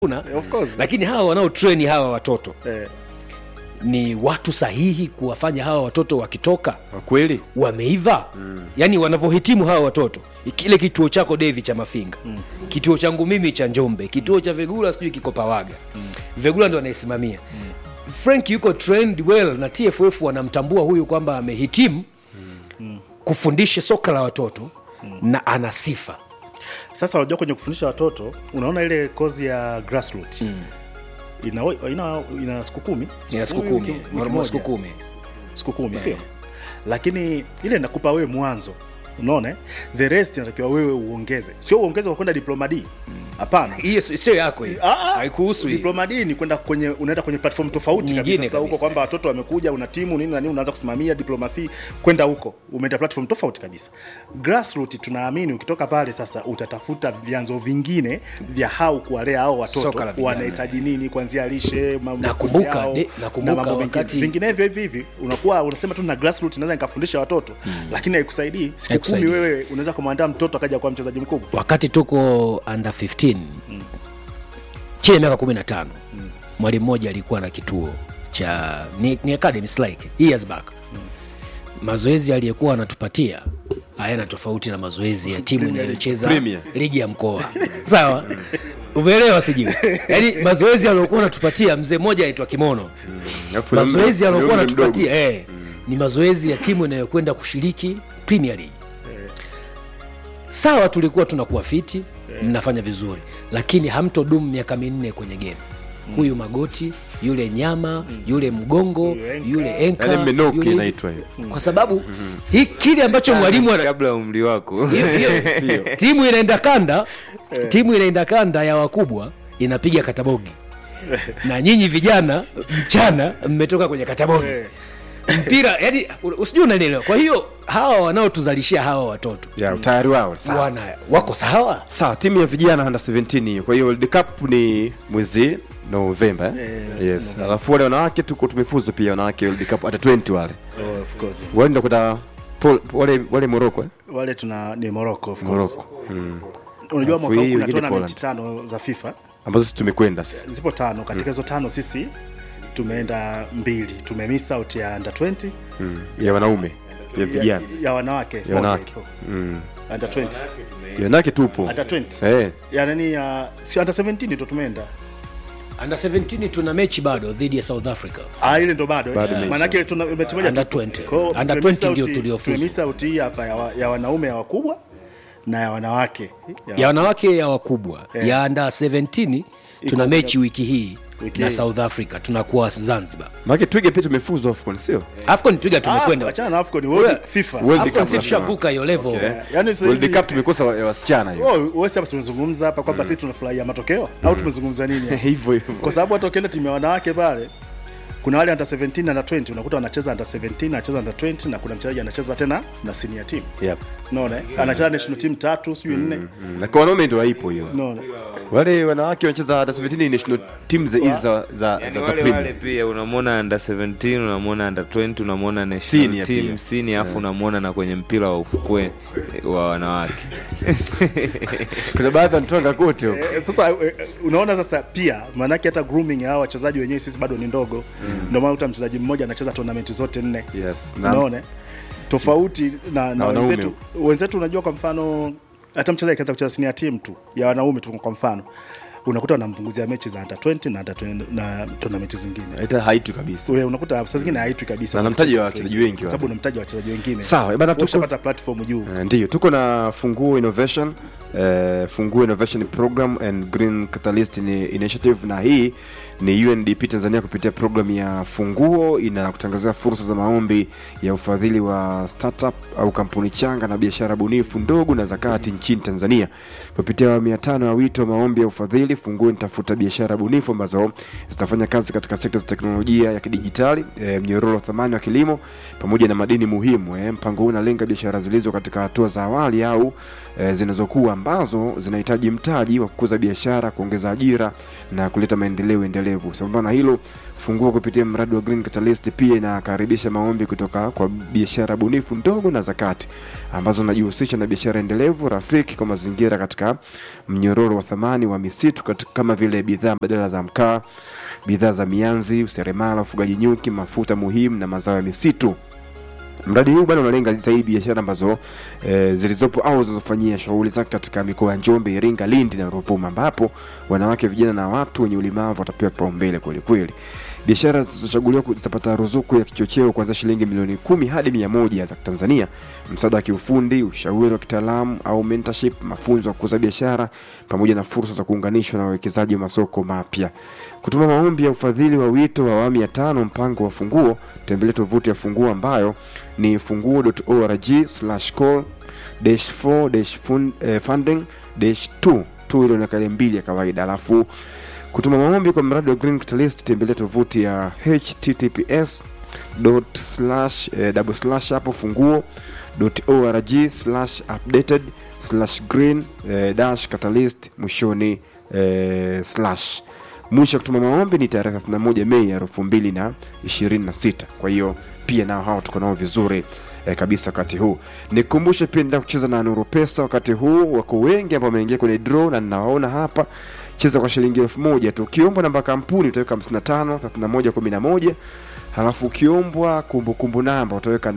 una Of course. lakini hawa wanaotreni hawa watoto Eh, ni watu sahihi kuwafanya hawa watoto wakitoka Kwa kweli wameiva mm. yaani wanavyohitimu hawa watoto kile kituo chako devi cha mafinga mm. kituo changu mimi cha njombe kituo cha vegula sijui kiko pawaga mm. vegula ndo anaisimamia mm. frank yuko trained well na tff wanamtambua huyu kwamba amehitimu mm. kufundisha soka la watoto mm. na ana sifa sasa unajua kwenye kufundisha watoto unaona ile kozi ya grassroot mm. ina, ina, ina siku kumi ina siku Wiki- kumi wiki normal moja. siku kumi siku kumi sio lakini ile inakupa wewe mwanzo unaona eh? the rest inatakiwa wewe uongeze sio uongeze kwa kwenda diploma d hapana hiyo si- sio yako hiyo Ah, ah. haikuhusu hiyo. diploma d ni kwenda kwenye unaenda kwenye platform tofauti Nyingine kabisa sasa huko kabisa. kwamba watoto wamekuja una timu nini na nini unaanza kusimamia diplomasi kwenda huko umeenda platform tofauti kabisa grassroot tunaamini ukitoka pale sasa utatafuta vyanzo vingine vya hau kuwalea hao Soka la watoto vijana. wanahitaji nini kuanzia lishe ma- makuzi Nakumbuka, yao, de- nakumbuka na mambo mengine wakati- vinginevyo hivi hivi unakuwa unasema tu na grassroot naweza nikafundisha watoto lakini haikusaidii siku Haikusaidii. kumi wewe unaweza kumwandaa mtoto akaja kuwa mchezaji mkubwa wakati tuko under 15 mm. chini ya miaka 15 mm. mwalimu mmoja alikuwa na kituo cha ni, ni academy it's like years back mm. mazoezi aliyekuwa anatupatia hayana tofauti na mazoezi ya timu inayocheza Premier. ligi ya mkoa sawa umeelewa sijui yaani mazoezi aliokuwa anatupatia mzee mmoja aitwa kimono Alafu na mazoezi mdo- aliokuwa mdogo mdogo. anatupatia eh, ni mazoezi ya timu inayokwenda kushiriki premier league sawa tulikuwa tunakuwa fiti mnafanya vizuri lakini hamtodumu miaka minne kwenye game huyu magoti yule nyama yule mgongo Yule enka. yule enka Yale menoki yule- inaitwa hiyo. kwa sababu hii kile ambacho mwalimu ana- kabla ya umri wako hiyo- hiyo- timu inaenda kanda timu inaenda kanda ya wakubwa inapiga katabogi na nyinyi vijana mchana mmetoka kwenye katabogi Eh. mpira yani usijui unanielewa kwa hiyo hawa wanaotuzalishia hawa watoto ya utayari wao sawa wana wako sawa sawa timu ya vijana under 17 hiyo kwa hiyo world cup ni mwezi novemba eh? Eh, yes alafu wale wanawake tuko tumefuzu pia wanawake world cup hata 20 wale oh, of course wale ndo kwenda Pol- wale wale moroko eh? wale tuna ni Morocco of course moroko mm. unajua Alafu mwaka huu hii kuna wengine tournament Poland. tano za FIFA ambazo sisi tumekwenda sasa zipo tano katika hizo tano sisi tumeenda mbili tumemiss out ya under 20 mm. ya wanaume ya vijana ya, ya wanawake ya moja wanawake ipo. mm. under 20 ya wanawake tupo under 20 eh ya nani ya si under 17 ndo tumeenda under 17 tuna mechi bado dhidi ya south africa ah ile ndo bado Bado eh. mechi. maanake tuna mechi moja Under tu. 20. Kwa hiyo Under tumemiss 20 ndio out- tuliofuzu. tumemiss out hii hapa ya, wa- ya wanaume ya wakubwa na ya wanawake ya wanawake ya wakubwa Eh. ya under 17 tuna Iko- mechi wiki hii Wiki na hii. south africa tunakuwa zanzibar maana twige pia tumefuzu afcon sio afcon twiga Ah, tumekwenda achana na AFCON World FIFA World afcon Cup si tushavuka hiyo level Okay. yani sasa world hizi- cup tumekosa wa- ya wasichana hiyo Oh, wewe hapa tumezungumza hapa kwamba sisi tunafurahia matokeo au tumezungumza nini hapa? hivyo hivyo kwa sababu hata ukienda timu ya wanawake pale kuna wale under 17 na under 20 unakuta wanacheza under 17 anacheza under 20 na kuna mchezaji anacheza tena na senior team yep. unaona eh? anacheza national team tatu sijui nne mm. na kwa wanaume ndio haipo hiyo unaona wale wanawake wanacheza under 17 national teams hizi za za yani za, za wale premier wale pia unamwona under 17 unamwona under 20 unamwona national Senior team pia. senior afu unamwona na kwenye mpira wa ufukwe wa wanawake kuna baadhi wanatoka kote huko Eh, sasa eh, unaona sasa pia maanake hata grooming ya hawa wachezaji wenyewe sisi bado ni ndogo ndio maana uta mchezaji mmoja anacheza tournament zote nne yes na unaona eh? tofauti na, na wanaume. wenzetu wenzetu unajua kwa mfano hata mchezaji akianza kucheza senior team tu ya wanaume tu kwa mfano unakuta wanampunguzia mechi za under 20 na under 20 na tournament zingine hata haitu kabisa Wewe unakuta saa zingine haitwi kabisa Na namtaji wa wachezaji wengi kwa sababu wale. unamtaji wachezaji wengine Sawa, bana, tuko- ushapata platform juu Eh, ndiyo tuko na funguo innovation eh, funguo innovation program and green catalyst Ini- initiative na hii ni undp tanzania kupitia programu ya funguo inakutangazia fursa za maombi ya ufadhili wa startup au kampuni changa na biashara bunifu ndogo na zakati nchini tanzania kupitia awamu ya tano ya wito wa maombi ya ufadhili funguo inatafuta biashara bunifu ambazo zitafanya kazi katika sekta za teknolojia ya kidijitali e, mnyororo wa thamani wa kilimo pamoja na madini muhimu e, mpango huu unalenga biashara zilizo katika hatua za awali au e, zinazokuwa ambazo zinahitaji mtaji wa kukuza biashara kuongeza ajira na kuleta maendeleo endelevu sambamba na hilo funguo kupitia mradi wa Green Catalyst pia inakaribisha maombi kutoka kwa biashara bunifu ndogo na zakati ambazo zinajihusisha na biashara endelevu rafiki kwa mazingira katika mnyororo wa thamani wa misitu vitu kat- kama vile bidhaa badala za mkaa bidhaa za mianzi useremala ufugaji nyuki mafuta muhimu na mazao ya misitu mradi huu bado unalenga zaidi biashara ambazo e, zilizopo au zinazofanyia shughuli zake katika mikoa ya njombe iringa lindi na ruvuma ambapo wanawake vijana na watu wenye ulemavu watapewa kipaumbele kwelikweli biashara zilizochaguliwa ku- zitapata ruzuku ya kichocheo kuanzia shilingi milioni kumi hadi mia moja za tanzania msaada wa kiufundi ushauri wa kitaalamu au mentorship mafunzo ya kukuza biashara pamoja na fursa za kuunganishwa na wawekezaji wa masoko mapya kutuma maombi ya ufadhili wa wito wa awamu ya tano mpango wa funguo tembelea tovuti ya funguo ambayo ni funguo.org call 4 funding 2 tu ile nakale mbili ya kawaida alafu kutuma maombi kwa mradi wa green catalyst tembelea tovuti ya https dot slash eh, double slash hapo funguo dot org slash updated slash green eh, dash catalyst mwishoni eh, slash mwisho wa kutuma maombi ni tarehe 31 mei elfu mbili na ishirini na sita kwa hiyo pia nao hawa tuko nao vizuri eh, kabisa wakati huu nikumbushe pia ndaa kucheza na nuru pesa wakati huu wako wengi ambao wameingia kwenye draw na ninawaona hapa cheza kwa shilingi elfu moja tu ukiombwa namba kampuni utaweka 55 31 11 halafu ukiombwa kumbukumbu namba utaweka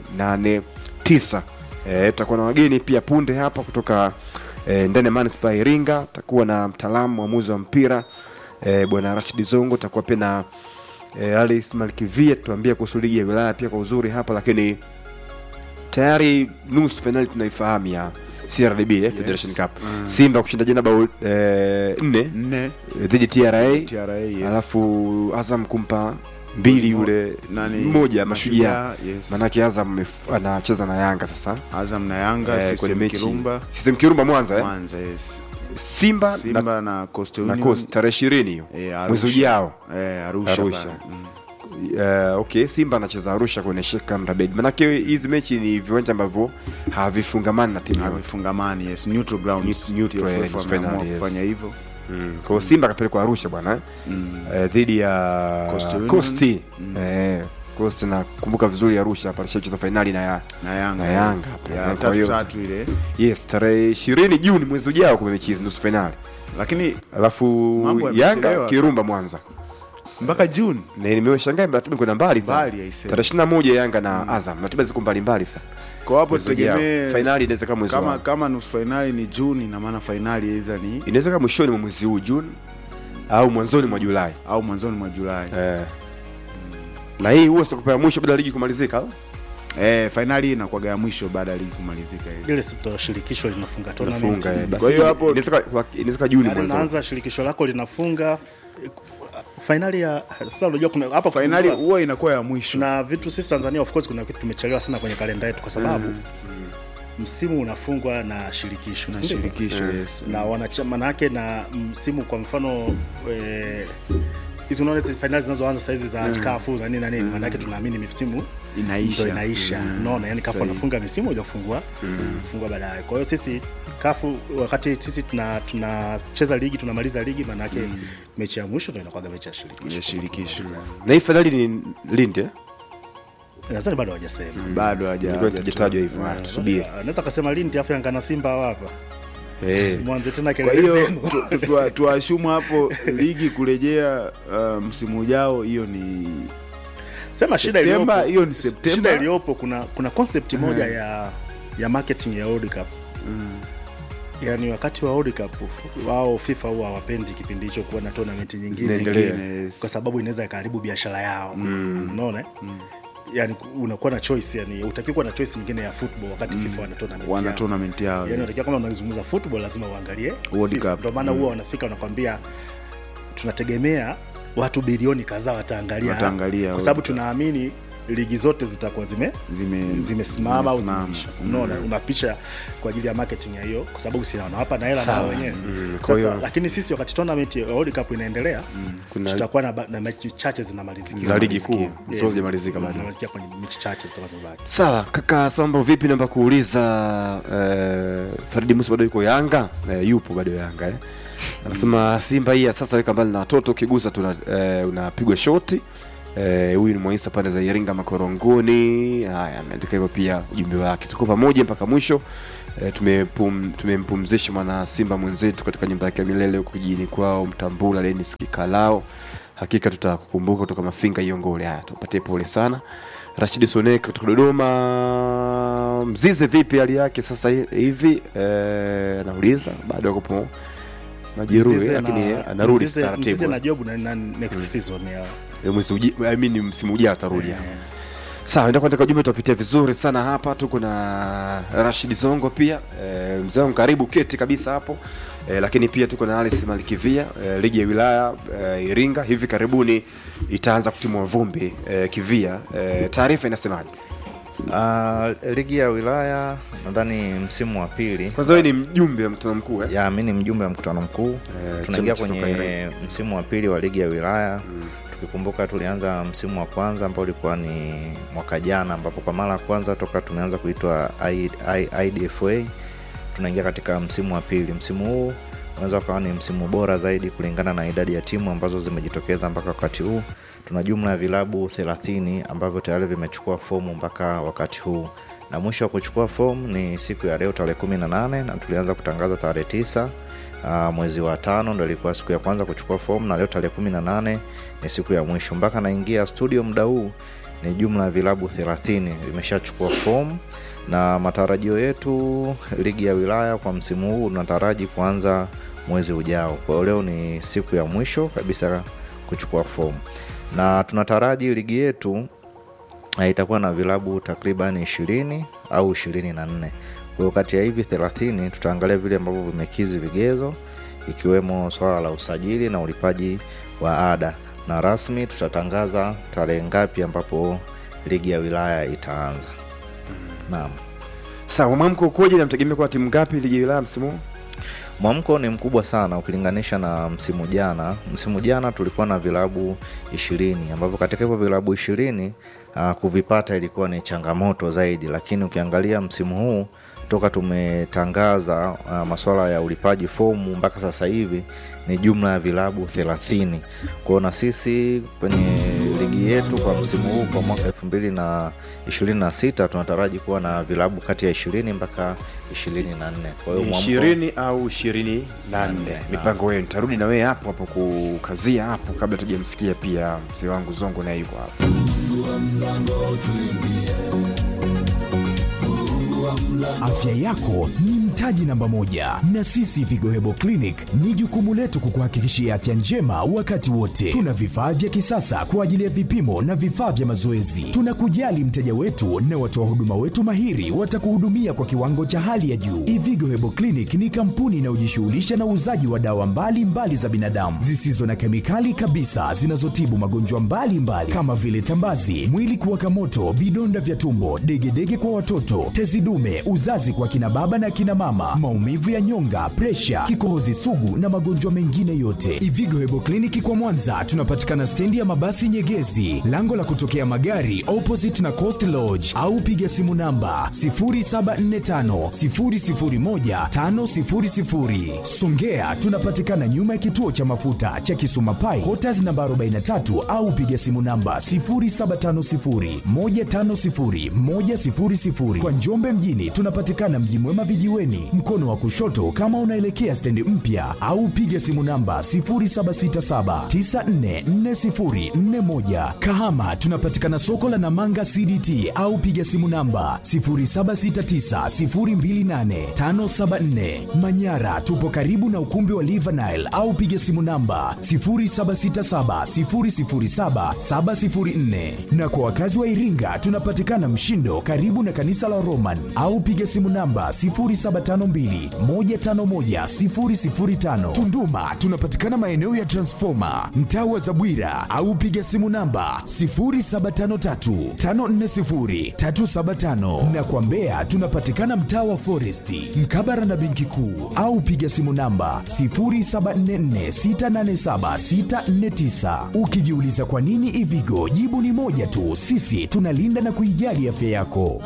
889 eh, tutakuwa na wageni pia punde hapa kutoka eh, ndani ya manispaa ya iringa takuwa na mtaalamu mwamuzi wa mpira eh, bwana rashid zongo takuwa pia na eh, alice malkivia tuambia kuhusu ligi ya wilaya pia kwa uzuri hapa lakini tayari nusu fainali tunaifahamu ya crdb eh, federation cup simba kushinda jana bao eh, nne nne eh, dhidi ya tra TRA, yes. alafu azam kumpa mbili yule Nani? mmoja mashujaa Mashujaa, yes. manake azam amef- anacheza na yanga sasa Azam na Yanga eh, kwenye CCM mechi Kirumba CCM Kirumba mwanza eh? Mwanza yes. simba, na, Simba na Coastal na Union Coast tarehe ishirini hiyo eh, Arusha. mwezi ujao eh, Arusha, Arusha. pale. Mm. uh, okay simba anacheza arusha kwenye Sheikh Amri Abeid manake hizi mechi ni viwanja ambavyo havifungamani na timu yoyote. havifungamani yes neutral grounds Neutral, TFF eh, nusu wameamua finali, yes. kufanya hivyo mm. kwa hiyo simba akapelekwa arusha bwana eh? mm. eh, dhidi ya Coastal Union. Coast. eh, Coast nakumbuka vizuri arusha hapa alishacheza fainali na ya na Yanga Na Yanga, yes. eh, ya kwa tatu hiyo- tatu ile yes tarehe ishirini juni mwezi ujao kume mechi hizi nusu fainali lakini alafu Mambo yanga yamechelewa. kirumba mwanza mpaka June Na nimeshangaa ratiba kwenda mbali sana Mbali, I say. tarehe ishirini na moja yanga na azam ratiba ziko mbalimbali sana kwa hapo Mwezi ujao. tutegemee fainali inaweza kama mwezi kama wa- kama nusu fainali ni June ina maana fainali iza ni inaweza kama mwishoni mwa mwezi huu juni au mwanzoni mwa julai au mwanzoni mwa Julai eh. na hii huwa sitakupa ya mwisho baada ya ligi kumalizika au? eh, fainali hii inakuwaga ya mwisho baada ya ligi kumalizika hivi. ile ndo shirikisho linafunga tournament. Unafunga, eh. Basi Kwa hiyo hapo- inaweza ka- inaweza ka juni Yaani mwanzoni unaanza shirikisho lako linafunga eh, fainali ya sasa unajua kuna hapa fainali kuna- huwa inakuwa ya mwisho tuna vitu sisi Tanzania of course kuna kitu tumechelewa sana kwenye kalenda yetu kwa sababu msimu unafungwa na shirikisho na si ndivyo? shirikisho yes. na wanachama manake na msimu kwa mfano eh, hizi unaona hizi fainali zinazoanza saizi za mm. kafu za nini na nini maanake tunaamini misimu Inaisha. ndo inaisha Mm. unaona yani kafu Sahihi. wanafunga misimu moja kufungua kufungua baadaye kwa hiyo sisi kafu wakati sisi tuna tunacheza ligi tunamaliza ligi maanake mechi ya mwisho ndo inakuwaga mechi ya shirikisho ya shirikisho na hii fainali ni lindi eh? nadhani bado hawajasema bado haja- ilikuwa haja- ikitajwa hivyo ah, tusubiri naweza kasema Lindi afu Yanga na Simba hawa hapa Eh. mwanze tena kwa kelele hiyo zenu. tu- tu- tuashumu hapo ligi kurejea uh, msimu ujao hiyo ni sema shida Septemba, iliyopo hiyo ni Septemba. shida iliyopo kuna kuna concept moja ya ya marketing ya World Cup yaani wakati wa World Cup wao FIFA huwa hawapendi kipindi hicho kuwa na tournament nyingine Zinaendelea. Nyingine, yes. kwa sababu inaweza ikaharibu biashara yao unaona yani unakuwa na choice yani utakiwa kuwa na choice nyingine ya football wakati FIFA wana tournament wana yao. tournament yao yani yes. unatakiwa kama unazungumza football lazima uangalie World FIFA. Cup. ndio maana huwa wanafika wanakwambia tunategemea watu bilioni kadhaa wataangalia hapa. Wataangalia kwa sababu World Cup. tunaamini ligi zote zitakuwa zime Zime- zimesimama au zimesimama. zimeisha unaona unapisha kwa ajili ya marketing ya hiyo kwa sababu si wanawapa na hela nao wenyewe kwa sasa hiyo- lakini sisi wakati tournament ya World Cup inaendelea Kuna- tutakuwa na, ba- na mechi chache zinamalizikia za ligi kuu Yes, sio zijamalizika bado zinamalizikia kwenye mechi chache zitakuwa zimebaki sawa kaka sambo vipi naomba kuuliza eh, faridi musa bado yuko yanga eh, yupo bado yanga eh. anasema simba hii ya sasa weka mbali na watoto ukigusa tuna eh, unapigwa shoti Eh, huyu ni mwaisa pande za iringa makorongoni haya ameandika hivyo pia ujumbe wake tuko pamoja mpaka mwisho eh, tumepum, tumempumzisha mwana simba mwenzetu katika nyumba yake ya milele huko kijijini kwao mtambula denis kikalao hakika tutakukumbuka kutoka mafinga iongole haya tupatie pole sana rashidi sonek kutoka dodoma mzize vipi hali yake sasa hivi eh, anauliza bado akupo majeruhi Mzize lakini na- anarudi Mzize- Mzize taratibu na job na, na next season ya Eh, mwezi uji- I mean, msimu ujao atarudi hapa. sawa enda kuandika ujumbe tutapitia vizuri sana hapa tuko na rashid zongo pia e, mzee wangu karibu keti kabisa hapo e, lakini pia tuko na alice malikivia e, ligi ya wilaya e, iringa hivi karibuni itaanza kutimua vumbi e, kivia e, taarifa inasemaje Uh, ligi ya wilaya nadhani msimu wa pili kwanza wewe ni mjumbe wa mkutano mkuu eh? ya mi ni mjumbe wa mkutano mkuu Eh, tunaingia chama cha soka kwenye Iringa. msimu wa pili wa ligi ya wilaya tukikumbuka tulianza msimu wa kwanza ambao ulikuwa ni mwaka jana ambapo kwa mara ya kwanza toka tumeanza kuitwa I- I- idfa tunaingia katika msimu wa pili msimu huu unaweza ukawa ni msimu bora zaidi kulingana na idadi ya timu ambazo zimejitokeza mpaka wakati huu tuna jumla ya vilabu 30 ambavyo tayari vimechukua fomu mpaka wakati huu na mwisho wa kuchukua fomu ni siku ya leo tarehe 18 na tulianza kutangaza tarehe tisa Uh, mwezi wa tano ndo ilikuwa siku ya kwanza kuchukua fomu na leo tarehe kumi na nane ni siku ya mwisho mpaka naingia studio muda huu ni jumla ya vilabu 30 vimeshachukua fomu na matarajio yetu ligi ya wilaya kwa msimu huu tunataraji kuanza mwezi ujao kwa hiyo leo ni siku ya mwisho kabisa kuchukua fomu na tunataraji ligi yetu na itakuwa na vilabu takriban ishirini au ishirini na nne kwa hiyo kati ya hivi thelathini tutaangalia vile ambavyo vimekizi vigezo ikiwemo swala la usajili na ulipaji wa ada na rasmi tutatangaza tarehe ngapi ambapo ligi ya wilaya itaanza naam sawa mwamko ukoje namtegemea kuwa timu ngapi ligi ya wilaya msimu huu mwamko ni mkubwa sana ukilinganisha na msimu jana msimu jana tulikuwa na vilabu ishirini ambavyo katika hivyo vilabu ishirini uh, kuvipata ilikuwa ni changamoto zaidi lakini ukiangalia msimu huu toka tumetangaza uh, maswala ya ulipaji fomu mpaka sasa hivi ni jumla ya vilabu 30 kwao na sisi kwenye ligi yetu kwa msimu huu kwa mwaka 2026 tunataraji kuwa na vilabu kati ya 20 mpaka 24 kwa hiyo mwamko- ishirini au ishirini na nne Nne, mipango yenu tarudi na wewe hapo hapo kukazia hapo kabla tujamsikia pia mzee wangu zongo naye yuko hapo Afya yako ni mtaji namba moja, na sisi Vigohebo Clinic ni jukumu letu kukuhakikishia afya njema wakati wote. Tuna vifaa vya kisasa kwa ajili ya vipimo na vifaa vya mazoezi. Tunakujali mteja wetu na watoa huduma wetu mahiri watakuhudumia kwa kiwango cha hali ya juu. Ivigo Hebo Clinic ni kampuni inayojishughulisha na uuzaji wa dawa mbalimbali mbali za binadamu zisizo na kemikali kabisa zinazotibu magonjwa mbalimbali mbali, kama vile tambazi, mwili kuwaka moto, vidonda vya tumbo, degedege kwa watoto, tezi dume, uzazi kwa kina baba na kina mama, maumivu ya nyonga, presha, kikohozi sugu na magonjwa mengine yote. Ivigo Hebo Kliniki kwa Mwanza tunapatikana stendi ya mabasi Nyegezi, lango la kutokea magari opposite na Coast Lodge, au piga simu namba 0745 001 500. Songea tunapatikana nyuma ya kituo cha mafuta cha Kisuma Pai, Quarters namba 43 au piga simu namba 0750 150 100. Kwa Njombe mjini tunapatikana Mji Mwema vijiweni, mkono wa kushoto kama unaelekea stendi mpya, au piga simu namba 0767 944041. Kahama tunapatikana soko la Namanga CDT au piga simu namba 0769028574. Manyara tupo karibu na ukumbi wa Livanile au piga simu namba 0767007704. Na kwa wakazi wa Iringa tunapatikana Mshindo karibu na kanisa la Roman au piga simu namba 0752151005. Tunduma tunapatikana maeneo ya Transformer mtaa wa Zabwira au piga simu namba 0753540375 na kwa Mbeya tunapatikana mtaa wa Foresti mkabara na benki kuu au piga simu namba 0744687649. Ukijiuliza kwa nini Ivigo, jibu ni moja tu, sisi tunalinda na kuijali afya yako.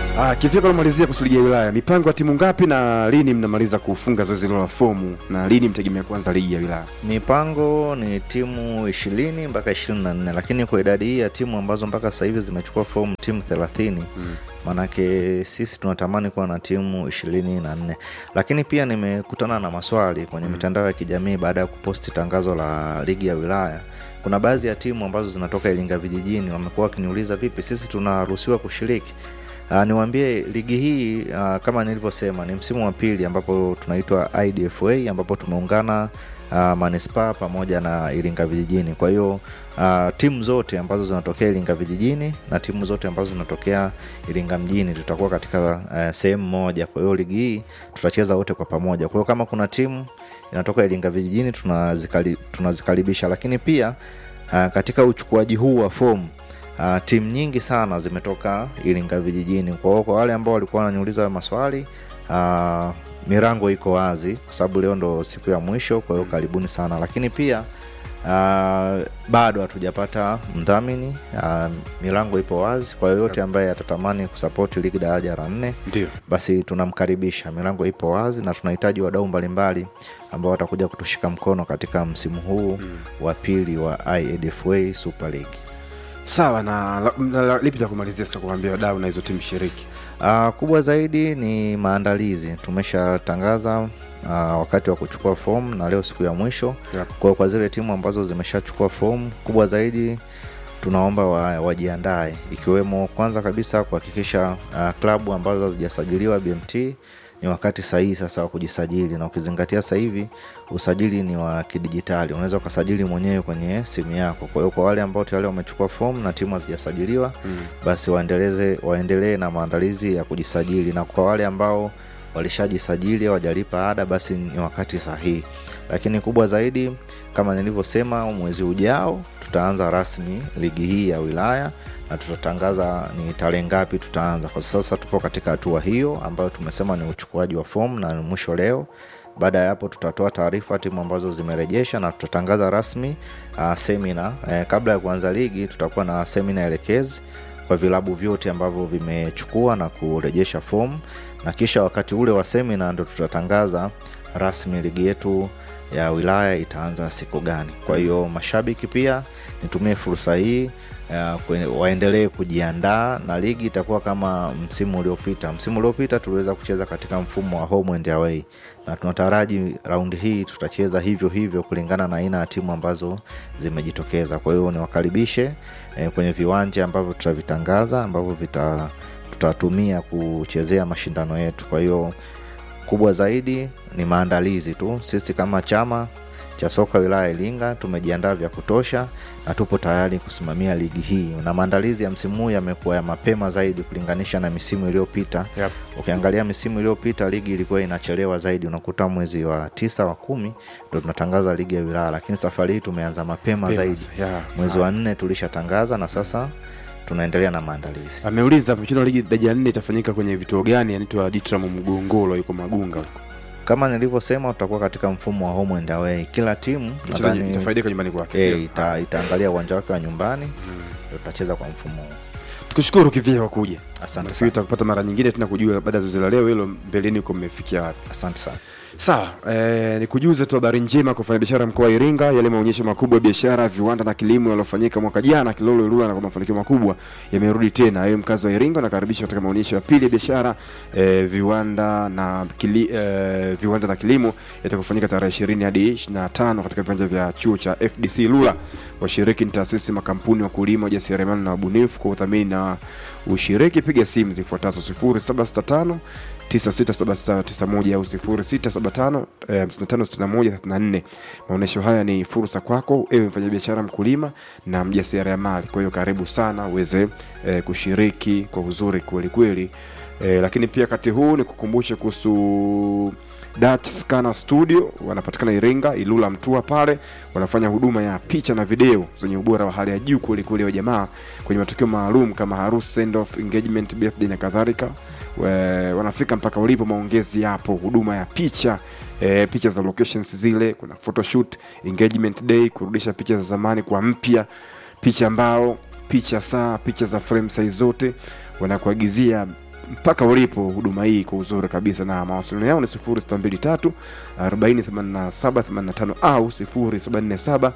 Ah, kifika kumalizia kuhusu ligi ya wilaya, mipango ya timu ngapi na lini mnamaliza kufunga zoezi hilo la fomu na lini mtegemea kuanza ligi ya wilaya? mipango ni timu ishirini mpaka ishirini na nne lakini kwa idadi hii ya timu ambazo mpaka sasa hivi zimechukua fomu timu thelathini maanake sisi tunatamani kuwa na timu ishirini na nne lakini pia nimekutana na maswali kwenye mitandao ya kijamii baada ya kuposti tangazo la ligi ya wilaya kuna baadhi ya timu ambazo zinatoka iringa vijijini wamekuwa wakiniuliza vipi sisi tunaruhusiwa kushiriki Uh, niwaambie ligi hii uh, kama nilivyosema ni msimu wa pili ambapo tunaitwa idfa ambapo tumeungana uh, manispaa pamoja na iringa vijijini kwa hiyo uh, timu zote ambazo zinatokea iringa vijijini na timu zote ambazo zinatokea iringa mjini tutakuwa katika uh, sehemu moja kwa hiyo ligi hii tutacheza wote kwa pamoja kwa hiyo kama kuna timu inatoka iringa vijijini tunazikali, tunazikaribisha lakini pia uh, katika uchukuaji huu wa fomu Uh, timu nyingi sana zimetoka Iringa vijijini. Kwa hiyo kwa wale ambao walikuwa wananiuliza maswali uh, mirango iko wazi kwa sababu leo ndo siku ya mwisho, kwa hiyo karibuni sana. Lakini pia uh, bado hatujapata mdhamini uh, milango ipo wazi kwa yoyote ambaye atatamani kusapoti ligi daraja la nne Ndio. basi tunamkaribisha milango ipo wazi na tunahitaji wadau mbalimbali ambao watakuja kutushika mkono katika msimu huu wa pili wa iadfa super league Sawa na, na, na, na lipi la kumalizia sasa kuambia wadau na hizo timu shiriki? Uh, kubwa zaidi ni maandalizi. Tumeshatangaza uh, wakati wa kuchukua fomu na leo siku ya mwisho. Yep. Kwa hiyo kwa zile timu ambazo zimeshachukua fomu, kubwa zaidi tunaomba wa, wajiandae, ikiwemo kwanza kabisa kuhakikisha uh, klabu ambazo hazijasajiliwa BMT ni wakati sahihi sasa wa kujisajili, na ukizingatia sasa hivi usajili ni wa kidijitali, unaweza ukasajili mwenyewe kwenye simu yako. Kwa hiyo kwa wale ambao tayari wamechukua fomu na timu hazijasajiliwa mm. basi waendeleze waendelee na maandalizi ya kujisajili, na kwa wale ambao walishajisajili hawajalipa ada, basi ni wakati sahihi. Lakini kubwa zaidi, kama nilivyosema, mwezi ujao tutaanza rasmi ligi hii ya wilaya na tutatangaza ni tarehe ngapi tutaanza. Kwa sasa tupo katika hatua hiyo ambayo tumesema ni uchukuaji wa fomu na ni mwisho leo. Baada ya hapo tutatoa taarifa timu ambazo zimerejesha na tutatangaza rasmi uh, semina eh, kabla ya kuanza ligi tutakuwa na semina elekezi kwa vilabu vyote ambavyo vimechukua na kurejesha fomu na kisha wakati ule wa semina ndo tutatangaza rasmi ligi yetu ya wilaya itaanza siku gani kwa hiyo mashabiki pia nitumie fursa hii uh, kwenye- waendelee kujiandaa na ligi itakuwa kama msimu uliopita msimu uliopita tuliweza kucheza katika mfumo wa home and away na tunataraji raundi hii tutacheza hivyo hivyo kulingana na aina ya timu ambazo zimejitokeza kwa hiyo niwakaribishe eh, kwenye viwanja ambavyo tutavitangaza ambavyo vita tutatumia kuchezea mashindano yetu kwa hiyo kubwa zaidi ni maandalizi tu sisi kama chama cha soka wilaya ya iringa tumejiandaa vya kutosha na tupo tayari kusimamia ligi hii na maandalizi ya msimu huu yamekuwa ya mapema zaidi kulinganisha na misimu iliyopita Yep. ukiangalia misimu iliyopita ligi ilikuwa inachelewa zaidi unakuta mwezi wa tisa wa kumi ndo tunatangaza ligi ya wilaya lakini safari hii tumeanza mapema Mapema, zaidi yeah. mwezi wa nne tulishatangaza na sasa tunaendelea na maandalizi Ameuliza hapo mchezo wa ligi daraja nne itafanyika kwenye vituo gani? Anaitwa Ditram Mgongolo, yuko Magunga huko. kama nilivyosema tutakuwa katika mfumo wa home and away kila timu Mchezaji nadhani itafaidika nyumbani kwake. eh, sio? ita, itaangalia uwanja wake wa nyumbani ndio tutacheza kwa mfumo huu Tukushukuru kivia kwa kuja. asante Nafikiri sana tutakupata mara nyingine tena kujua baada ya zoezi la leo hilo mbeleni huko mmefikia wapi. asante sana Sawa, eh, nikujuze tu habari njema kwa wafanyabiashara mkoa wa Iringa. Yale maonyesho makubwa ya biashara, viwanda na kilimo yaliyofanyika mwaka jana Kilolo Ilula na kwa mafanikio makubwa yamerudi tena. Wewe mkazi wa Iringa unakaribishwa katika maonyesho ya pili ya biashara, eh, viwanda na kili, eh, viwanda na kilimo yatakayofanyika tarehe 20 hadi 25 katika viwanja vya chuo cha FDC Ilula. Washiriki ni taasisi, makampuni, wakulima, wajasiriamali na wabunifu. Kwa udhamini na ushiriki, piga simu zifuatazo 0765 967791 au 0675 eh, 556134. Maonyesho haya ni fursa kwako ewe mfanyabiashara, mkulima na mjasiriamali. Kwa hiyo karibu sana uweze eh, kushiriki kwa uzuri kweli kweli. Eh, lakini pia wakati huu ni kukumbusha kuhusu Dutch Scanner Studio wanapatikana Iringa, Ilula, Mtua pale wanafanya huduma ya picha na video zenye ubora wa hali ya juu kweli kweli wa jamaa kwenye matukio maalum kama harusi, send off, engagement, birthday na kadhalika. We- Wanafika mpaka ulipo, maongezi yapo, huduma ya picha e, picha za locations zile, kuna photoshoot, engagement day, kurudisha picha za zamani kwa mpya, picha mbao, picha saa, picha za frame size zote, wanakuagizia mpaka ulipo huduma hii kwa uzuri kabisa na mawasiliano yao ni 0623 48785 au 0747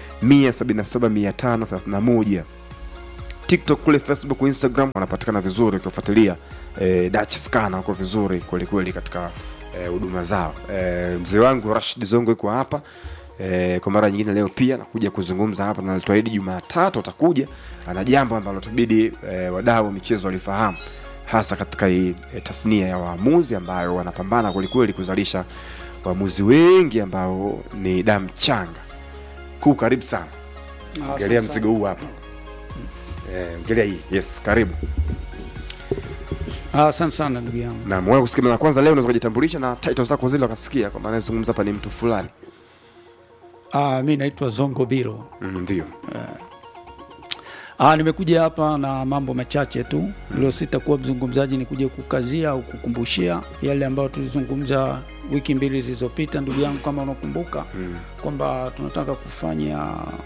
177531 tiktok kule facebook instagram wanapatikana vizuri ukiwafuatilia eh, dach skana wako vizuri kwelikweli katika eh, huduma zao eh, mzee wangu rashid zongo iko hapa eh, kwa mara nyingine leo pia nakuja kuzungumza hapa na alituahidi jumatatu atakuja ana jambo ambalo tabidi eh, wadau wa michezo walifahamu hasa katika hii eh, tasnia ya waamuzi ambayo wanapambana kwelikweli kuzalisha waamuzi wengi ambao ni damu changa kuu karibu sana ongelea mzigo huu hapa Eh, ongelea hii yes karibu Ah, Asante sana ndugu yangu. na mwe kusikia mara ya kwanza leo unaweza kujitambulisha na title zako zile wakasikia kwamba anayezungumza hapa ni mtu fulani Ah, mi naitwa Zongo Biro. Mm, ndio Ah, nimekuja hapa na mambo machache tu. Leo sitakuwa mzungumzaji, ni kuja kukazia au kukumbushia yale ambayo tulizungumza wiki mbili zilizopita, ndugu yangu, kama unakumbuka kwamba tunataka kufanya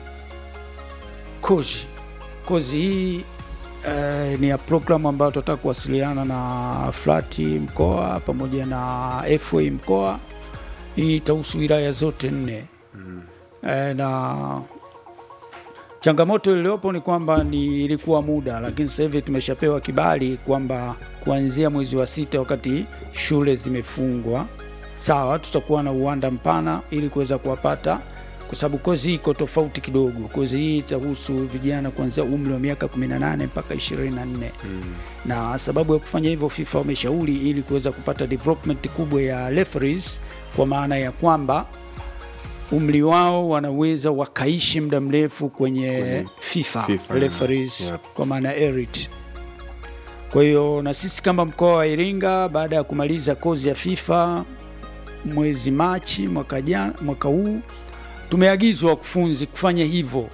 kozi. Kozi hii eh, ni ya programu ambayo tunataka kuwasiliana na flati mkoa pamoja na FA mkoa. Hii itahusu wilaya zote nne eh, na changamoto iliyopo ni kwamba ni ilikuwa muda, lakini sasa hivi tumeshapewa kibali kwamba kuanzia mwezi wa sita, wakati shule zimefungwa, sawa, tutakuwa na uwanda mpana ili kuweza kuwapata, kwa sababu kozi hii iko tofauti kidogo. Kozi hii itahusu vijana kuanzia umri wa miaka 18 mpaka 24 na sababu ya kufanya hivyo, FIFA wameshauri ili kuweza kupata development kubwa ya referees, kwa maana ya kwamba umri wao wanaweza wakaishi muda mrefu kwenye FIFA, FIFA, referees yeah. kwa maana erit. Kwa hiyo na sisi kama mkoa wa Iringa baada ya kumaliza kozi ya FIFA mwezi Machi mwaka, jana, mwaka huu tumeagizwa wakufunzi kufanya hivyo,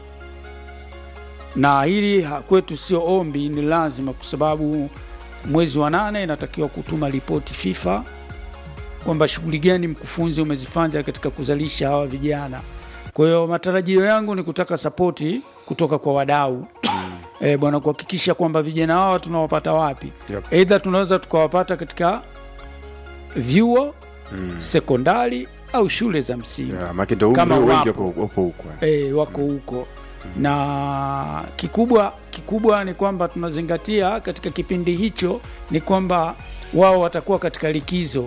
na hili ha- kwetu sio ombi, ni lazima, kwa sababu mwezi wa nane inatakiwa kutuma ripoti FIFA kwamba shughuli gani mkufunzi umezifanya katika kuzalisha hawa vijana. Kwa hiyo matarajio yangu ni kutaka sapoti kutoka kwa wadau e, bwana kuhakikisha kwamba vijana hawa tunawapata wapi? Yep. Aidha tunaweza tukawapata katika vyuo sekondari au shule za msingi yeah, maana ndio Kama umri wengi wapo. wako upo huko e, wako huko na kikubwa kikubwa ni kwamba tunazingatia katika kipindi hicho ni kwamba wao watakuwa katika likizo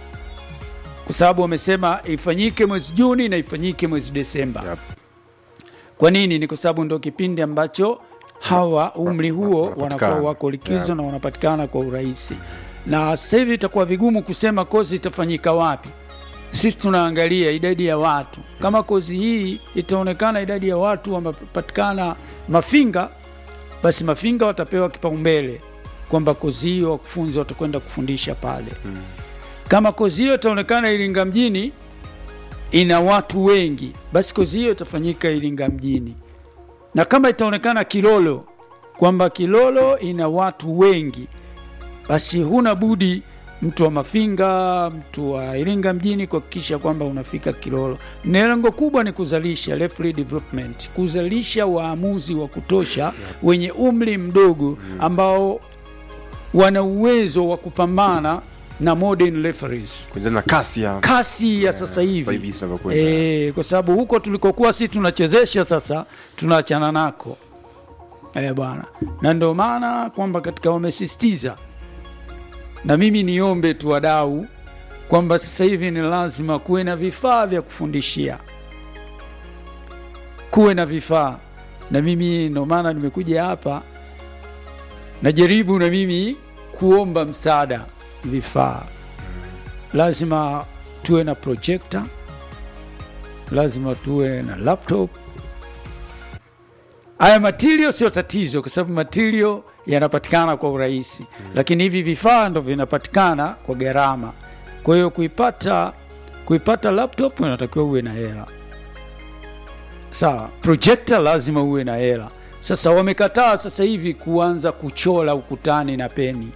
kwa sababu wamesema ifanyike mwezi Juni na ifanyike mwezi Desemba. Yep. Kwa nini? Ni kwa sababu ndio kipindi ambacho hawa umri huo wanapatikana. wanakuwa wako likizo Yeah. na wanapatikana kwa urahisi, na sasa hivi itakuwa vigumu kusema kozi itafanyika wapi. Sisi tunaangalia idadi ya watu. Kama kozi hii itaonekana idadi ya watu wamepatikana Mafinga, basi Mafinga watapewa kipaumbele kwamba kozi hiyo wakufunzi watakwenda kufundisha pale. Kama kozi hiyo itaonekana Iringa mjini ina watu wengi, basi kozi hiyo itafanyika Iringa mjini, na kama itaonekana Kilolo kwamba Kilolo ina watu wengi, basi huna budi mtu wa Mafinga, mtu wa Iringa mjini kuhakikisha kwamba unafika Kilolo. Na lengo kubwa ni kuzalisha referee development, kuzalisha waamuzi wa kutosha wenye umri mdogo ambao wana uwezo wa kupambana na modern referees kulingana na kasi ya kasi ya sasa sasa hivi hivi tunavyokwenda. e, kwa sababu huko tulikokuwa si tunachezesha sasa tunaachana nako e, bwana na ndio maana kwamba katika wamesisitiza na mimi niombe tu wadau kwamba sasa hivi ni lazima kuwe na vifaa vya kufundishia kuwe na vifaa na mimi ndio maana nimekuja hapa najaribu na mimi kuomba msaada vifaa lazima tuwe na projector lazima tuwe na laptop haya material sio tatizo kwa sababu material yanapatikana kwa urahisi lakini hivi vifaa ndo vinapatikana kwa gharama kwa hiyo kuipata kuipata laptop unatakiwa uwe na hela sawa projector lazima uwe na hela sasa wamekataa sasa hivi kuanza kuchora ukutani na peni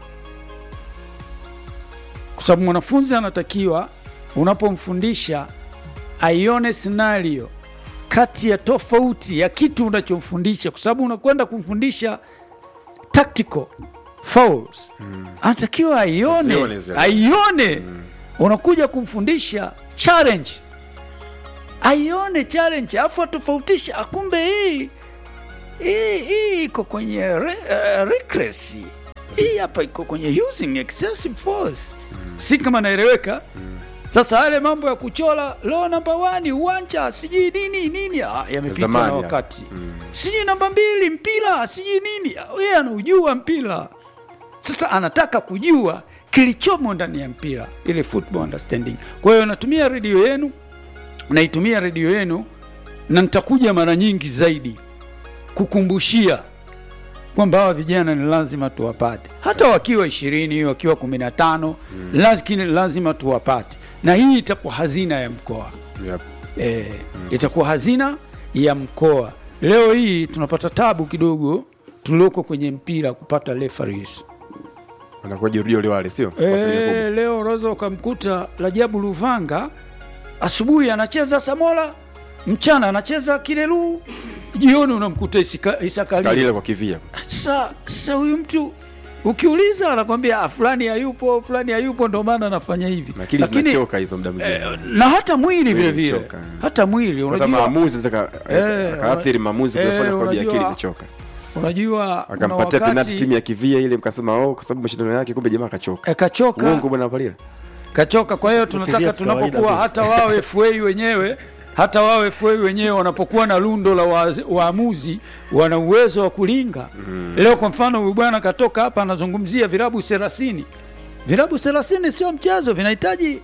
kwa sababu mwanafunzi anatakiwa unapomfundisha aione scenario kati ya tofauti ya kitu unachomfundisha, kwa sababu unakwenda kumfundisha tactical, fouls anatakiwa aione Azione zile. aione unakuja kumfundisha challenge aione challenge afu atofautisha akumbe hii hii hii iko kwenye re, uh, recklessy. hii hapa iko kwenye using excessive force si kama naeleweka sasa yale mambo ya kuchola lo namba wani uwanja sijui nini nini ah, yamepitwa na Zamani, wakati sijui namba mbili mpira sijui nini Ah, yeye anaujua mpira sasa anataka kujua kilichomo ndani ya mpira ile football understanding kwa hiyo natumia redio yenu naitumia redio yenu na nitakuja mara nyingi zaidi kukumbushia kwamba hawa vijana ni lazima tuwapate hata wakiwa ishirini wakiwa kumi na tano lakini lazima tuwapate na hii itakuwa hazina ya mkoa Yep. e, itakuwa hazina ya mkoa leo hii tunapata tabu kidogo tulioko kwenye mpira kupata referees wanakuwa jirudio wale wale sio Kwa asilimia kubwa. e, leo unaweza ukamkuta Rajabu Luvanga asubuhi anacheza Samola, mchana anacheza Kilelu, jioni unamkuta Isika- Isakalile. Kalile kwa kivia Sa sa huyu mtu ukiuliza anakwambia "Ah, fulani hayupo, fulani hayupo, ndio maana anafanya hivi. akili zinachoka hizo muda mwingine eh, na hata mwili vile vile, unachoka. hata mwili hata unajua, maamuzi zaka Eh, akaathiri maamuzi eh, kuyafanya kwa sababu ya akili unajua- imechoka unajua kuna akampatia penalti wakati timu ya kivia ile mkasema oh kwa sababu mashindano yake kumbe jamaa akachoka eh, kachoka uongo bwana Palila kachoka. Kwa hiyo tunataka Kivia si kawaida tunapokuwa vile. hata wao FA wenyewe hata wao FA wenyewe wanapokuwa na lundo la wa- waamuzi wana uwezo wa kulinga. Leo kwa mfano huyu bwana katoka hapa anazungumzia virabu 30. Virabu 30 sio mchezo, vinahitaji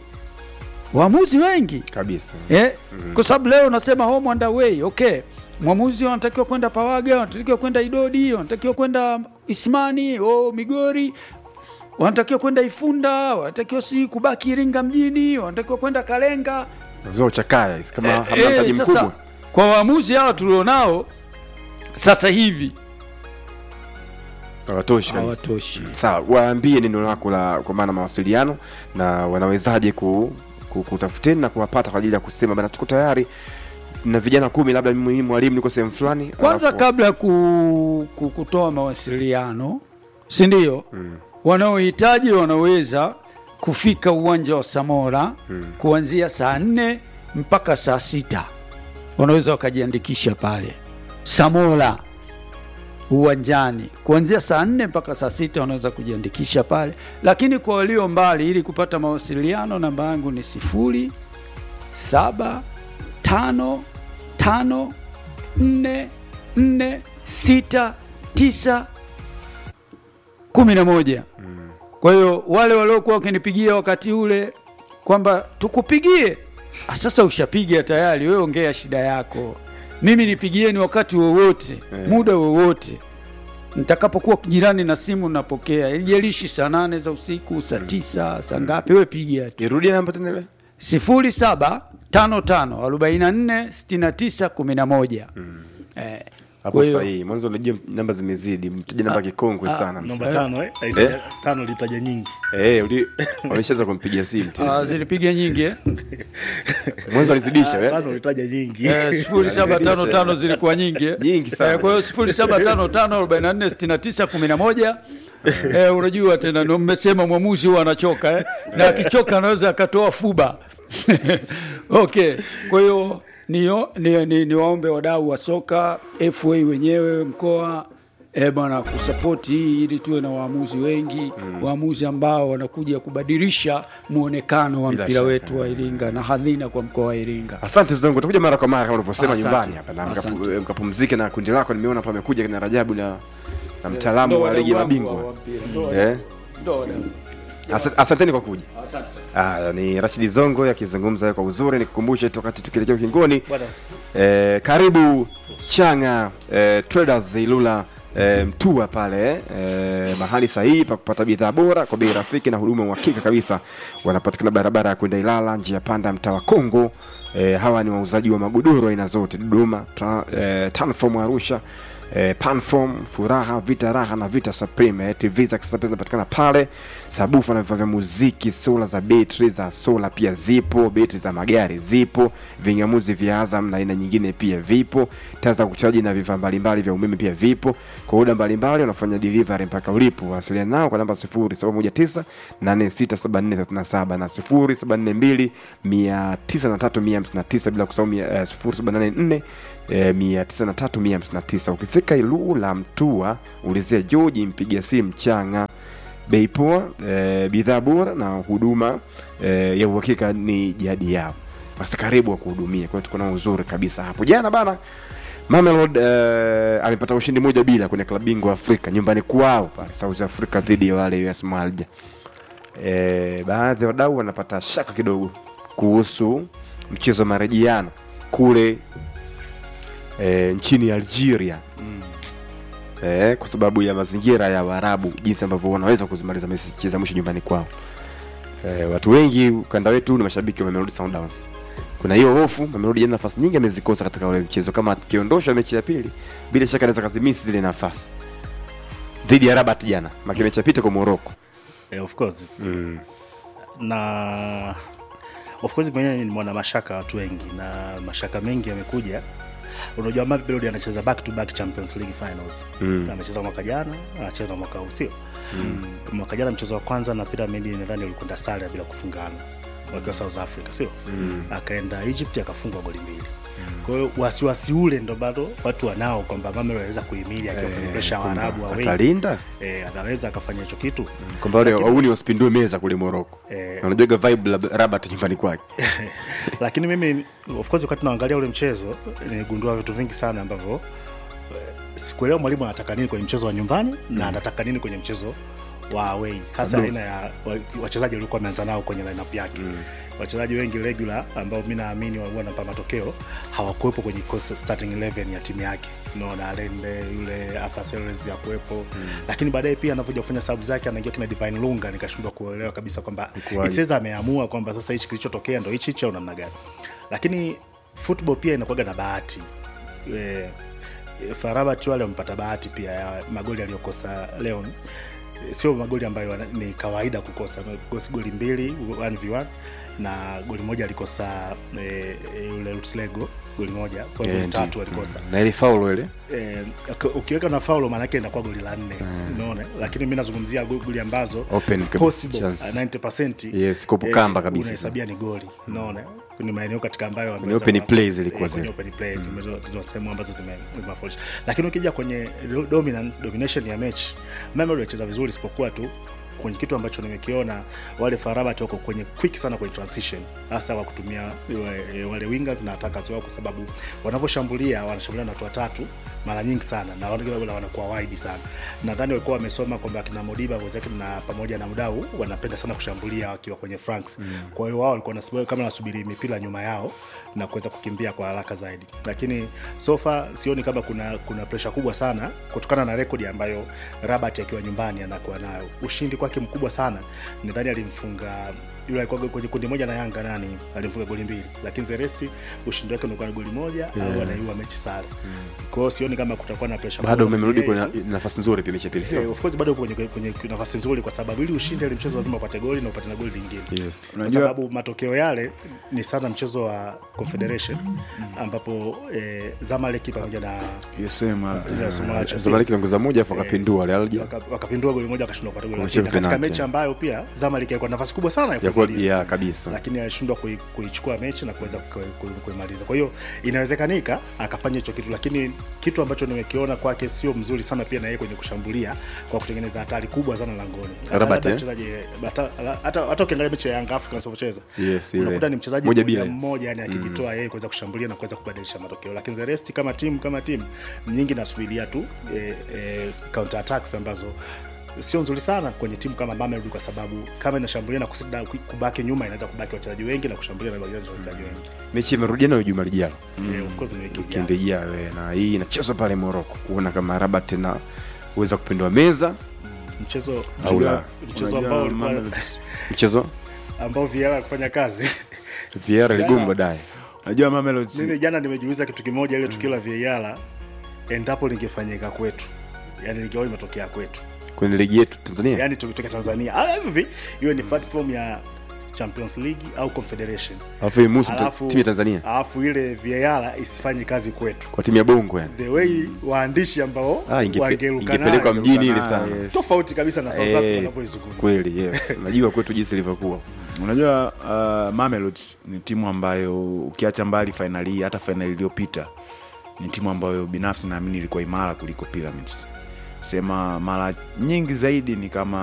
waamuzi wengi kabisa eh? Kwa sababu leo unasema home and away, okay. Mwamuzi wanatakiwa kwenda Pawaga, wanatakiwa kwenda Idodi, wanatakiwa kwenda Ismani, oh, Migori, wanatakiwa kwenda Ifunda, wanatakiwa si kubaki Iringa mjini, wanatakiwa kwenda Kalenga. zao chakaya hizi kama Eh, hamna eh, mtaji sasa, mkubwa kwa waamuzi hawa tulionao sasa hivi hawatoshi kabisa hawatoshi. sawa waambie neno lako la kwa maana mawasiliano na wanawezaje ku, ku, kutafuteni na kuwapata kwa ajili ya kusema bana tuko tayari na vijana kumi labda mimi mwalimu niko sehemu fulani Kwanza alafu- kabla ya ku, ku, kutoa mawasiliano, si ndio? Wanaohitaji wanaweza kufika uwanja wa Samora kuanzia saa nne mpaka saa sita wanaweza wakajiandikisha pale Samora uwanjani kuanzia saa nne mpaka saa sita wanaweza kujiandikisha pale, lakini kwa walio mbali, ili kupata mawasiliano, namba yangu ni sifuri saba tano tano nne nne sita tisa kumi na moja. Kwa hiyo wale waliokuwa wakinipigia wakati ule kwamba tukupigie, ah, sasa ushapiga tayari, wewe ongea shida yako, mimi nipigieni wakati wowote muda wowote nitakapokuwa jirani na simu napokea, ijalishi saa nane za usiku, saa tisa, saa ngapi, wewe pigia tu irudie namba tena ile sifuri saba tano tano arobaini na nne sitini na tisa kumi na moja. Eh, hapo kwa hiyo- sahihi mwanzo unajua namba zimezidi mtaja namba kikongwe sana namba tano eh? Eh? tano litaja nyingi eh uli wameshaanza kumpigia simu tena Ah, zilipiga nyingi eh? mwanzo alizidisha eh tano litaja nyingi Eh, sifuri saba tano tano zilikuwa nyingi eh? Nyingi sana. Eh, kwa hiyo sifuri saba tano tano arobaini na nne sitini na tisa kumi na moja Eh, unajua tena ndo mmesema mwamuzi huwa anachoka eh? na akichoka anaweza akatoa fuba okay kwa hiyo niwaombe ni, ni, niwaombe wadau wa soka fa wenyewe mkoa eh, bwana kusapoti hii ili tuwe na waamuzi wengi waamuzi ambao wanakuja kubadilisha muonekano wa Bila mpira shaka. wetu wa iringa na hadhina kwa mkoa wa iringa asante zongo utakuja mara kwa mara kama ulivyosema Asante. nyumbani hapa na mkapu- Asante. mkapumzike na kundi lako nimeona hapa amekuja kina rajabu na na mtaalamu wa ligi ya mabingwa eh Asa- asanteni kwa kuja Ah, ni Rashidi Zongo akizungumza kwa uzuri. Nikukumbushe tu wakati tukielekea ukingoni, eh, karibu Changa eh, Traders Ilula eh, Mtua pale eh, mahali sahihi pa kupata bidhaa bora kwa bei rafiki na huduma uhakika kabisa. Wanapatikana barabara ya kwenda Ilala, njia panda, mtaa wa Kongo. Eh, hawa ni wauzaji wa magodoro aina zote Dodoma, tra, eh, Tanform Arusha eh, Panform, Furaha, Vita Raha na Vita Supreme. Eh, TV za kisasa pia zinapatikana pale, sabufa na vifaa vya muziki, sola za betri za sola pia zipo, betri za magari zipo, vingamuzi vya Azam na aina nyingine pia vipo, taa za kuchaji na vifaa mbalimbali vya umeme pia vipo. Kwa oda mbalimbali wanafanya delivery mpaka ulipo. Wasiliana nao kwa namba 0719 867437 na 0742 903159 bila kusahau mia- eh, 0784 eh, 903159. Ukifika Ilula Mtua, ulizia George, mpiga simu Changa bei poa eh, bidhaa bora na huduma eh, ya uhakika ni jadi yao basi karibu wa kuhudumia kwa hiyo tuko na uzuri kabisa hapo jana bana Mamelodi eh, amepata ushindi moja bila kwenye klabu bingwa Afrika nyumbani kwao pale South Africa dhidi ya wale US Malja. Eh, baadhi ya wadau wanapata shaka kidogo kuhusu mchezo wa marejiano kule eh, nchini Algeria eh, kwa sababu ya mazingira ya Waarabu, jinsi ambavyo wanaweza kuzimaliza mechi za mwisho nyumbani kwao. Eh, watu wengi ukanda wetu ni mashabiki wa Mamelodi Sundowns. Kuna hiyo hofu, Mamelodi jana nafasi nyingi amezikosa katika ule mchezo. Kama akiondoshwa mechi ya pili, bila shaka anaweza kazimisi zile nafasi dhidi ya Rabat jana, maki mechi ya pita kwa Morocco. Eh, of course Mm. na of course mwenyewe nimeona mashaka watu wengi na mashaka mengi yamekuja unajua Mamelodi anacheza back to back Champions League finals Mm. amecheza mwaka jana anacheza mwaka huu sio mm. mwaka jana mchezo wa kwanza na Pyramid nadhani ulikwenda sare bila kufungana wakiwa South Africa sio mm. akaenda Egypt akafungwa goli mbili kwa hiyo wasiwasi ule ndo bado watu wanao kwamba Mamelodi anaweza kuhimili akiwa kwenye pressure wa Arabu wa wengi Atalinda eh, anaweza akafanya hicho kitu kwamba wale wauni wasipindue meza kule Morocco. Eh. Na Unajuaga vibe la Rabat nyumbani kwake. lakini mimi of course wakati naangalia ule mchezo niligundua vitu vingi sana ambavyo eh, sikuelewa mwalimu anataka nini kwenye mchezo wa nyumbani na anataka nini kwenye mchezo wa away hasa aina ya wa- wachezaji waliokuwa wameanza nao kwenye lineup yake wachezaji wengi regular ambao mi naamini wa- wanapa matokeo hawakuwepo kwenye kikosi starting 11 ya timu yake naona Alende yule Arthur Seles hakuwepo lakini baadaye pia anavyoja kufanya sababu zake anaingia kina Divine Lunga nikashindwa kuelewa kabisa kwamba Ikuwaje? Itzeza ameamua kwamba sasa hichi kilichotokea ndo hichi hichi au namna gani lakini football pia inakuwaga na bahati e, Farabat wale wamepata bahati pia ya magoli aliyokosa Leon Eh, sio magoli ambayo wana- ni kawaida kukosa Amekosa goli mbili 1v1 na goli moja alikosa e, yule Lutlego goli moja kwa Eh, goli ndiyo. tatu alikosa Na ile faulu ile eh, uki- ukiweka na faulo maanake inakuwa goli la nne unaona lakini mi nazungumzia go- goli ambazo Open kabisa possible chance. uh, 90% Yes, kopu kamba kabisa. unahesabia ni goli unaona ni maeneo katika ambayo Kwenye wameweza open wa- plays zilikuwa eh, kwenye zile. open plays zimezo- zizo sehemu ambazo zime- zimewafaulisha lakini ukija kwenye do- dominant domination ya mechi Mamelodi walicheza vizuri isipokuwa tu kwenye kitu ambacho nimekiona wale Farabat wako kwenye quick sana kwenye transition hasa kwa kutumia wale, wale wingers na attackers wao kwa sababu wanavyoshambulia wanashambulia na watu watatu mara nyingi sana na wale wale wanakuwa wide sana nadhani walikuwa wamesoma kwamba kina Modiba wenzake na pamoja na Mdau wanapenda sana kushambulia wakiwa kwenye flanks kwa hiyo wao walikuwa wanasubiri kama nasubiri mipira nyuma yao na kuweza kukimbia kwa haraka zaidi lakini so far sioni kama kuna kuna pressure kubwa sana kutokana na rekodi ambayo Rabat akiwa nyumbani anakuwa nayo ushindi kwake mkubwa sana nadhani alimfunga yule alikuwa kwenye kundi moja na Yanga nani alimfunga goli mbili lakini Zeresti ushindi wake ulikuwa ni goli moja au anaiua mechi sare kwa hiyo sioni kama kutakuwa na pressure bado kubwa. umerudi Yeye- kwenye nafasi nzuri pia mechi ya pili Eh, sio? of course bado upo kwenye, kwenye nafasi nzuri kwa sababu ili ushinde ile mchezo lazima upate goli na upate na goli lingine Yes. kwa Unajua- sababu matokeo yale ni sana mchezo wa Confederation ambapo eh, Zamalek pamoja na USM ya Somalia Zamalek iliongoza moja afu akapindua wale Alja. waka- wakapindua goli moja akashindwa kupata goli la Wamecheza pili. katika penalty. mechi ambayo pia Zamalek ilikuwa na nafasi kubwa sana ya Ya kwa- kuimaliza ya kabisa. lakini alishindwa kui- kuichukua mechi na kuweza ku- ku- kuimaliza. Kwa hiyo inawezekanika akafanya hicho kitu, lakini kitu ambacho nimekiona kwake sio mzuri sana pia na yeye kwenye kushambulia kwa kutengeneza hatari kubwa sana langoni. Hata- Rabat, hata eh? mchezaji hata hata hata ukiangalia mechi ya Yanga Africans wanavyocheza Yes, ile. unakuta ni mchezaji Moja mmoja bila. mmoja yani akijitoa yeye kuweza kushambulia na kuweza kubadilisha matokeo, lakini the rest kama timu kama timu nyingi nasubiria tu eh, eh, counter attacks ambazo sio nzuri sana kwenye timu kama Mamelodi kwa sababu kama inashambulia na kusida kubaki nyuma inaweza kubaki wachezaji wengi na kushambulia na kubaki wachezaji wengi. Mechi imerudiana juma lijalo. Eh, of course ni wiki ijayo. Wikendi ijayo eh, na hii inachezwa pale Morocco kuona kama Rabat na uweza kupindua meza mchezo Au mchezo, la. mchezo Unajua ambao ulikuwa Mamelodi- mchezo ambao Vieira kufanya kazi. Vieira ligoma baadaye. Najua Mamelodi Mimi jana nimejiuliza kitu kimoja ile tukio la Vieira endapo lingefanyika kwetu yani lingewa limetokea kwetu kwenye ligi yetu tanzania yani tukitokea tanzania Ah, hivi iwe ni platform ya champions league au confederation alafu hii musu Alafu- timu ya tanzania alafu ile VAR isifanye kazi kwetu kwa timu ya bongo yani the way waandishi ambao ah, ingepe, wangeruka ingepelekwa nayo, mjini ile nayo, sana yes. tofauti kabisa na South Africa Eh, wanavyoizungumza kweli yes. najua kwetu jinsi ilivyokuwa unajua uh, Mamelodi ni timu ambayo ukiacha mbali fainali hii hata fainali iliyopita ni timu ambayo binafsi naamini ilikuwa imara kuliko Pyramids sema mara nyingi zaidi ni kama